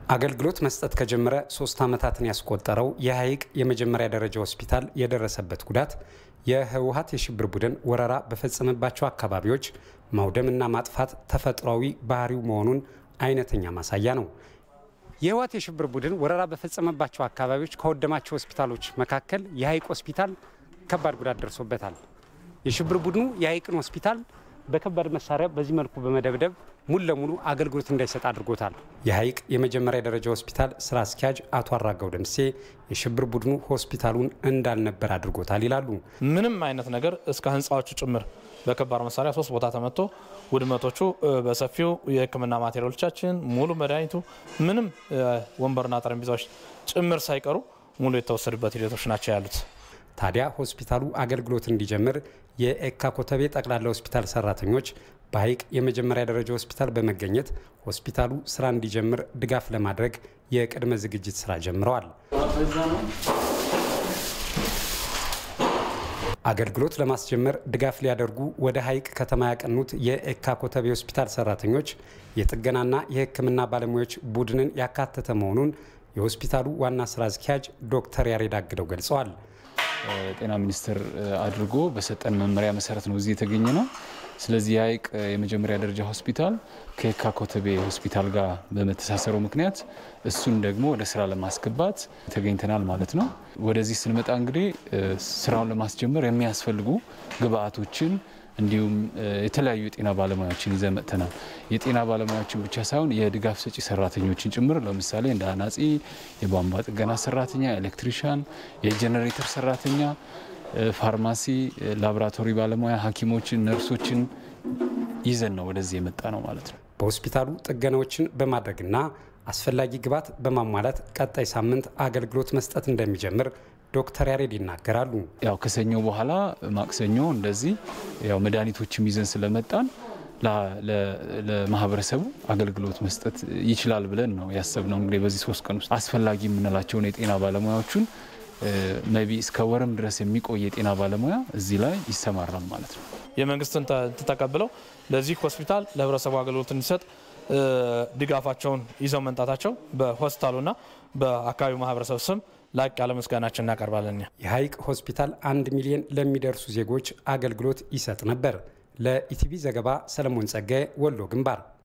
አገልግሎት መስጠት ከጀመረ ሶስት ዓመታትን ያስቆጠረው የሀይቅ የመጀመሪያ ደረጃ ሆስፒታል የደረሰበት ጉዳት የህወሀት የሽብር ቡድን ወረራ በፈጸመባቸው አካባቢዎች ማውደምና ማጥፋት ተፈጥሯዊ ባህሪው መሆኑን አይነተኛ ማሳያ ነው። የህወሀት የሽብር ቡድን ወረራ በፈጸመባቸው አካባቢዎች ከወደማቸው ሆስፒታሎች መካከል የሀይቅ ሆስፒታል ከባድ ጉዳት ደርሶበታል። የሽብር ቡድኑ የሀይቅን ሆስፒታል በከባድ መሳሪያ በዚህ መልኩ በመደብደብ ሙሉ ለሙሉ አገልግሎት እንዳይሰጥ አድርጎታል። የሀይቅ የመጀመሪያ ደረጃ ሆስፒታል ስራ አስኪያጅ አቶ አራጋው ደምሴ የሽብር ቡድኑ ሆስፒታሉን እንዳልነበር አድርጎታል ይላሉ። ምንም አይነት ነገር እስከ ህንፃዎቹ ጭምር በከባድ መሳሪያ ሶስት ቦታ ተመቶ ውድመቶቹ በሰፊው የሕክምና ማቴሪያሎቻችን ሙሉ መድኃኒቱ ምንም ወንበርና ጠረጴዛዎች ጭምር ሳይቀሩ ሙሉ የተወሰዱበት ሂደቶች ናቸው ያሉት። ታዲያ ሆስፒታሉ አገልግሎት እንዲጀምር የኤካ ኮተቤ ጠቅላላ ሆስፒታል ሰራተኞች በሀይቅ የመጀመሪያ ደረጃ ሆስፒታል በመገኘት ሆስፒታሉ ስራ እንዲጀምር ድጋፍ ለማድረግ የቅድመ ዝግጅት ስራ ጀምረዋል። አገልግሎት ለማስጀመር ድጋፍ ሊያደርጉ ወደ ሀይቅ ከተማ ያቀኑት የኤካ ኮተቤ ሆስፒታል ሰራተኞች የጥገናና የሕክምና ባለሙያዎች ቡድንን ያካተተ መሆኑን የሆስፒታሉ ዋና ስራ አስኪያጅ ዶክተር ያሬድ አግደው ገልጸዋል። ጤና ሚኒስቴር አድርጎ በሰጠን መመሪያ መሰረት ነው እዚህ የተገኘ ነው። ስለዚህ የሀይቅ የመጀመሪያ ደረጃ ሆስፒታል ከየካ ኮተቤ ሆስፒታል ጋር በመተሳሰሩ ምክንያት እሱን ደግሞ ወደ ስራ ለማስገባት ተገኝተናል ማለት ነው። ወደዚህ ስንመጣ እንግዲህ ስራውን ለማስጀመር የሚያስፈልጉ ግብአቶችን እንዲሁም የተለያዩ የጤና ባለሙያዎችን ይዘን መጥተናል። የጤና ባለሙያዎችን ብቻ ሳይሆን የድጋፍ ሰጪ ሰራተኞችን ጭምር ለምሳሌ እንደ አናጺ፣ የቧንቧ ጥገና ሰራተኛ፣ ኤሌክትሪሻን፣ የጄኔሬተር ሰራተኛ፣ ፋርማሲ፣ ላቦራቶሪ ባለሙያ፣ ሐኪሞችን፣ ነርሶችን ይዘን ነው ወደዚህ የመጣ ነው ማለት ነው። በሆስፒታሉ ጥገናዎችን በማድረግና አስፈላጊ ግብዓት በማሟላት ቀጣይ ሳምንት አገልግሎት መስጠት እንደሚጀምር ዶክተር ያሬድ ይናገራሉ። ያው ከሰኞ በኋላ ማክሰኞ እንደዚህ ያው መድኃኒቶችም ይዘን ስለመጣን ለማህበረሰቡ አገልግሎት መስጠት ይችላል ብለን ነው ያሰብነው። እንግዲህ በዚህ ሶስት ቀን ውስጥ አስፈላጊ የምንላቸውን የጤና ባለሙያዎቹን ሜይ ቢ እስከ ወርም ድረስ የሚቆይ የጤና ባለሙያ እዚህ ላይ ይሰማራል ማለት ነው። የመንግስትን ተቀብለው ለዚህ ሆስፒታል ለህብረተሰቡ አገልግሎት እንዲሰጥ ድጋፋቸውን ይዘው መምጣታቸው በሆስፒታሉና በአካባቢው ማህበረሰብ ስም ላቅ ያለ ምስጋናችን እናቀርባለን። የሀይቅ ሆስፒታል አንድ ሚሊዮን ለሚደርሱ ዜጎች አገልግሎት ይሰጥ ነበር። ለኢቲቪ ዘገባ ሰለሞን ጸጋዬ ወሎ ግንባር